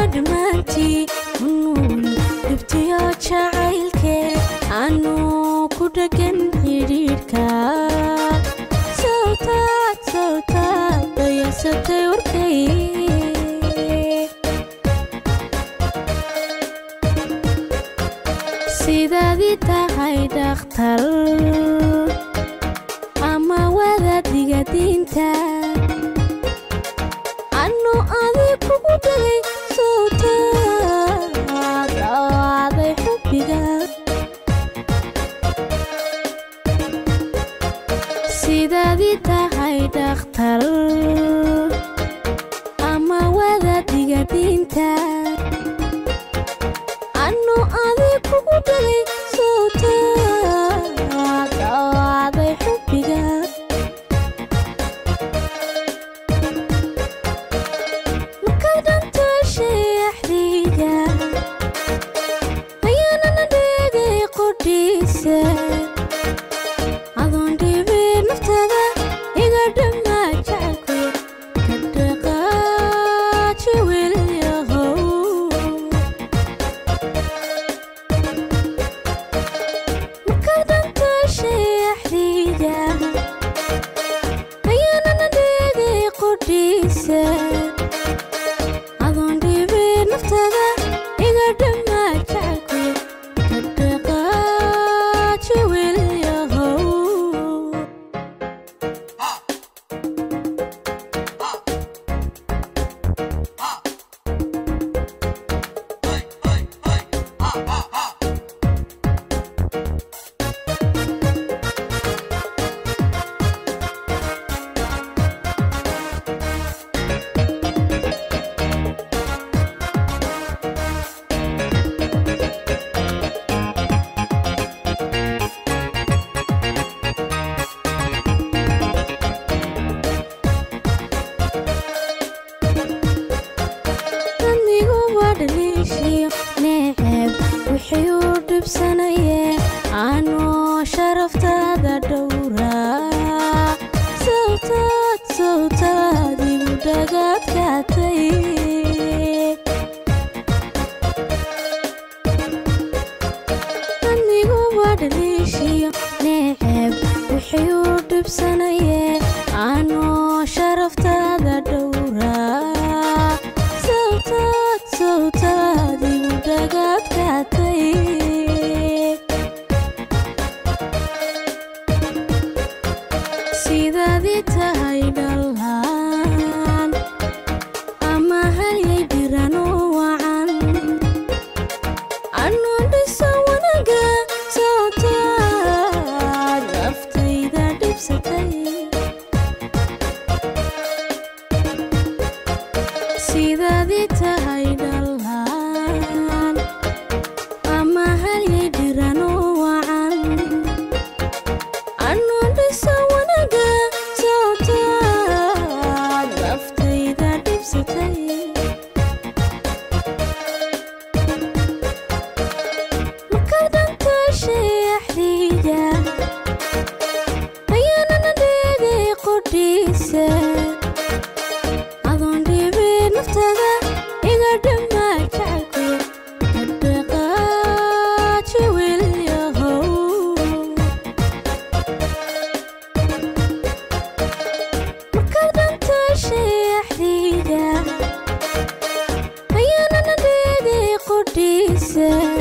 dhammaantii unuul dhibtiyo jacaylkee anu ku dhagan xidhiidhka sawtaad sawtaad dayansatay warkay sidaadii tahay dhakhtar ama wadaadiga diinta anu adig kugu dhagay sawtaad aaday xubbiga sidaadii tahay dhakhtar ama wadaadiga diinta anu adig kugu dhagay sawtaad aaday xubbiga markaad dhantaashay axdiga ayaanana dhegay qodhiisa adoon dhibin naftada iga dhammaa jecelku ka dhaqaaji wiilyahow markaad dhantaashay axdiga ayaanana dhegay qodhiisa adoon dhibin naftada iga dhammaa jecelku ka dhaqaaji wiilyahow anigu waa dhaliishiyo neeceeb wixii u dhibsanayee anoo sharaftaada dhowraa sawtaad sawtaad igu dhagaadkaatay anigu waa dhaliishiyo neeceeb wixii u dhibsanayee anoo sharaftaada dhowraa sawtaad sawtaad igu dhagaadkaatay sidaadii tahay dhallaan ama halyay biranu wacan anuu dhisa wanaga sawtaad naftayda dhibsatay sidaadii tahay dhallaan ama halyay dhiranu wacan anuu dhisa wanaga sawtaad naftayda dhibsatay markaad dhantaashay axdiga ayaanana dhegay qodhiisa adoon dhibin naftada iga dhammaa jecelku ka dhaqaaji wiilyahow markaad dhantaashay axdiga ayaanana dhegay qodhiisa